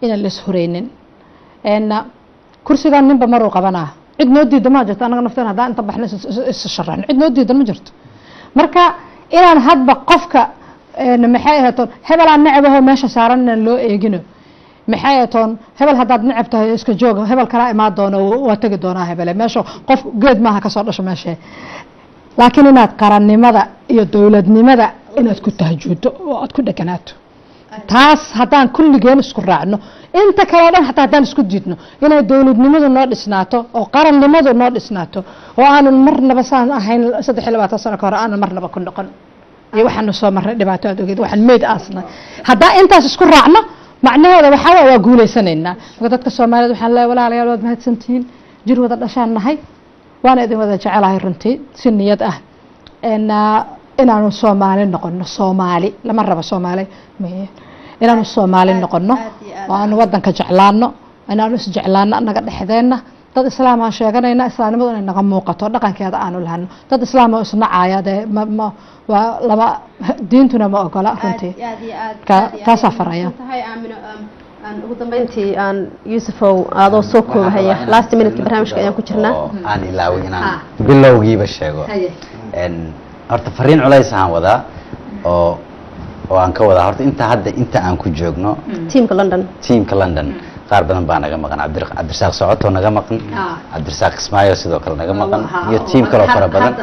inaan las horeynin n kursigan ninba maruu qabanaa cid noo diida ma jirto anaga nafteen haddaan inta baxna is sharaxno cid noo diidan ma jirto marka inaan hadba qofka maxay ahatoon hebelaan necbaho meesha saaran inaan loo eegino maxay ahatoon hebel haddaad necab tahay iska jooga hebel kalaa imaan doono waa tegi doonaa hebele meesha qof geed maaha kasoo dhasho meesha laakiin inaad qarannimada iyo dowladnimada inaad ku tahjuudo oo aad ku dheganaato taas haddaan kulligeen isku raacno inta kale o dhan hataa haddaan isku diidno inay dowladnimadu noo dhisnaato oo qarannimadu noo dhisnaato oo aanan marnaba saan ahayn saddex iyo labaatan sano ka hore aanan marnaba ku noqon iyo waxaanu soo marnay dhibaato aad ogeed waxaan meyd aasnay haddaan intaas isku raacno macnaheeda waxaa waa waa guulaysanaynaa marka dadka soomaaliyed waxaan leeyahay walaalayaal waad mahadsantihiin jir wada dhashaan nahay waana idin wada jecelahay runtii si niyad ah inaanu soomaali noqono soomaali lama rabo soomaali inaanu soomaali noqono oo aanu wadanka jeclaano inaanu isjeclaano anaga dhexdeenna dad islaam aan sheeganayna islaamnimadu inay naga muuqato dhaqankeeda aanu lahano dad islaam oo isnacaya dee waa laba diintuna ma ogola runtii taasaa faraya ugu dambeyntii aan yuusufow adoo soo koobahaya last minute barnaamijka ayaan ku jirnaa aan ilaaway inaan bilowgiiba sheego horta fariin culays aan wadaa oo oo aan ka wadaa horta inta hadda inta aan ku joogno tiamka london tiamka london qaar badan baa naga maqan cabdirasaaq socoto naga maqan cabdirasaaq kismaayo sidoo kale naga maqan iyo tiam kaloo fara badan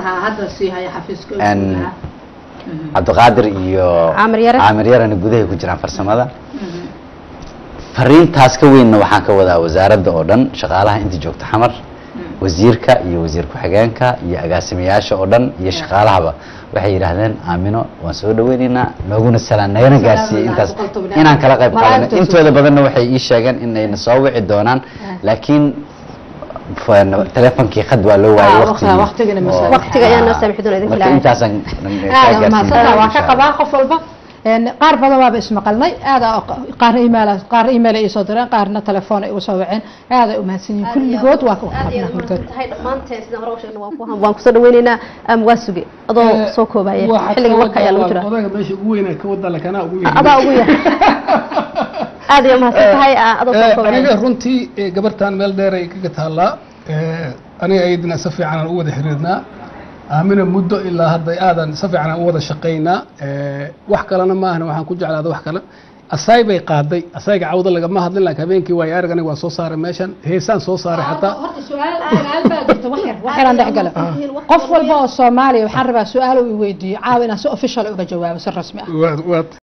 cabdiqaadir iyo caamir yarana gudahay ku jiraan farsamada fariintaas ka weynna waxaan ka wadaa wasaaradda oo dhan shaqaalaha inta joogta xamar wasiirka iyo wasiir ku-xigeenka iyo agaasimayaasha oo dhan iyo shaqaalahaba waxay yidhaahdeen aamino waan soo dhaweyneynaa nooguna salaan nagana gaarsiiyey intaas inaan kala qayb qaadano intooda badanna waxay ii sheegeen inayna soo wici doonaan laakiin telefonkii khad waa loo waayay waqtiga ayaa noo saamixi doona idinka marka intaasaan waa ka qabaa qof walba qaar badan waaba ismaqalnay aada qaar email qaar email ay soo direen qaarna telefoon ay usoo waceen aada ay umahadsan yihiin kulligood waa tahay dhammaanteen sidaan hore u sheegnay waan ku waan kusoo dhaweyneynaa waa suge adoo soo koobaya xilliga warka ayaa lagu jira odaga meesha ugu weynaa ka wada lakanaa ugu weyn adaa ugu yar aad iyo mahadsan tahay adoo soo koobaya aniga runtii gabartan meel dheer ay kaga taallaa aniga ayadina si fiican aan u wada xiriirnaa aamina muddo ilaa hadda aadan si fiican aan u wada shaqaynaa wax kalena maahna waxaan ku jeclaada wax kale asaay bay qaaday asayga cawda lagama hadlin laakiin habeenkii waayo arag aniga waa soo saaray meeshan heesaan soo saaray xataa waxyaraan dhex galo qof walba oo soomaaliya waxaan rabaa su-aal uu weydiiyo caawa inaan si official uga jawaabo si rasmi ah